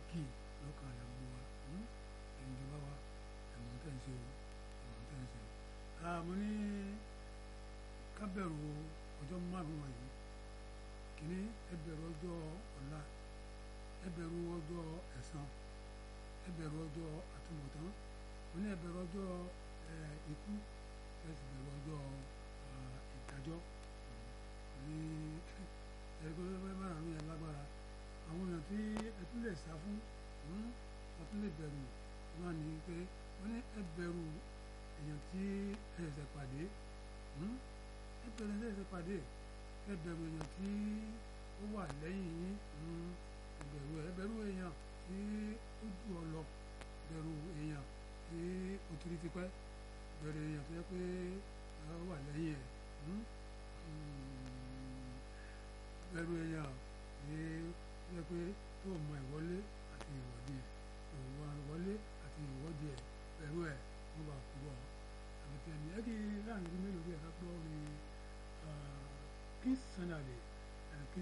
kì í lọ́kàn àyà gbogbo wa ẹ̀yin ìjọba wa ẹ̀mọ̀ tẹ̀ ń ṣe o ẹ̀mọ̀ tẹ̀ ń ṣe o. àmọ́ ní kábẹ̀rù ọjọ́ márùn-ún wọ̀nyí kìíní ẹ bẹ̀rù ọjọ́ ọ̀la ẹ bẹ̀rù ọjọ́ ẹ̀san ẹ bẹ̀rù ọjọ́ àtúbọ̀tán mo ní ẹ bẹ̀rù ọjọ́ ikú ẹ sì bẹ̀rù ọjọ́ ìdájọ́ ní ẹgbẹ́ márùn-ún yẹn lágbára àwọn èèyàn tí ẹ tún lè sá fún ẹ tún lè bẹ̀rù náà ní pé wọ́n ní ẹ bẹ̀rù èèyàn tí ẹ ṣẹ̀ṣẹ̀ pàdé ẹ bẹ̀rù ẹ ṣẹ̀ṣẹ̀ pàdé ẹ bẹ̀rù èèyàn tí ó wà lẹ́yìn yín ẹ bẹ̀rù ẹ bẹ̀rù èèyàn tí ó jù ọ lọ bẹ̀rù èèyàn tí ó tiri ti pẹ́ bẹ̀rù èèyàn tó yẹ pé ó wà lẹ́yìn ẹ̀ bẹ̀rù èèyàn tí ó yẹ pé tó mọ ìwọlé àti ìwọ́de ìwọ ìwọlé àti ìwọ́de ẹ̀ bẹ̀rù ẹ̀ wọ́n bá kú bọ̀ àbẹ̀tẹ̀ ni ẹ kì í láàrin ọdún mélòó bí ẹ ká pé